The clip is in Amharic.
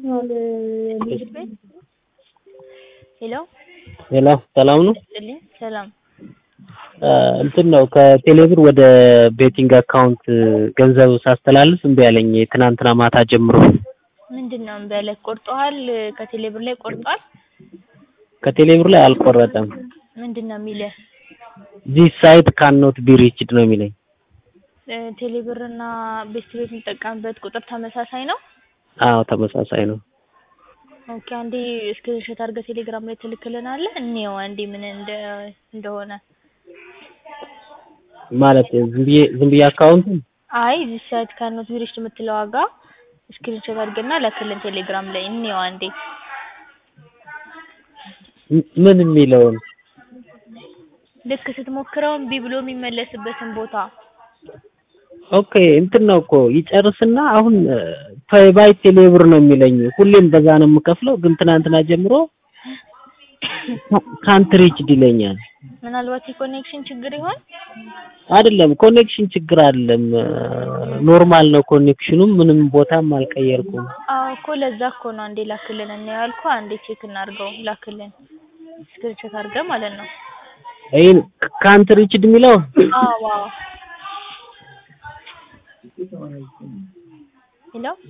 ምግብ ቤት ሄሎ ሄሎ ሰላም ነው? ይስጥልኝ ሰላም እንትን ነው ከቴሌብር ወደ ቤቲንግ አካውንት ገንዘብ ሳስተላልፍ እምቢ አለኝ ትናንትና ማታ ጀምሮ። ምንድን ነው እምቢ አለህ? ቆርጦሃል? ከቴሌብር ላይ ቆርጧል? ከቴሌብር ላይ አልቆረጠም። ምንድን ነው የሚልህ? ዚስ ሳይት ካን ኖት ቢ ሪችድ ነው የሚለኝ። ቴሌብር እና ቤስት ቤት የምጠቀምበት ቁጥር ተመሳሳይ ነው? አዎ ተመሳሳይ ነው። ኦኬ አንዴ ስክሪንሾት አድርገህ ቴሌግራም ላይ ትልክልናለህ? እንየው አንዴ ምን እንደ እንደሆነ። ማለት ዝም ብዬ ዝም ብዬ አካውንቱን አይ ዚስ ሳይት ካን ኖት ቢ ሪችድ የምትለው ዋጋ ስክሪንሾት አድርገና ላክልን ቴሌግራም ላይ እንየው አንዴ። ምን የሚለውን ልክ ስትሞክረው እምቢ ብሎ የሚመለስበትን ቦታ ኦኬ እንትን ነው እኮ ይጨርስና አሁን ፔይ ባይ ቴሌብር ነው የሚለኝ። ሁሌም በዛ ነው የምከፍለው፣ ግን ትናንትና ጀምሮ ካንት ሪችድ ይለኛል። ምናልባት የኮኔክሽን ችግር ይሆን? አይደለም ኮኔክሽን ችግር አይደለም፣ ኖርማል ነው ኮኔክሽኑም፣ ምንም ቦታም አልቀየርኩም። አዎ እኮ ለዛ እኮ ነው አንዴ ላክልን እንየው ያልኩህ። አንዴ ቼክ እናድርገው ላክልን ስክሪንሾት አድርገህ ማለት ነው። ይሄን ካንት ሪችድ የሚለው አዎ አዎ ሄሎ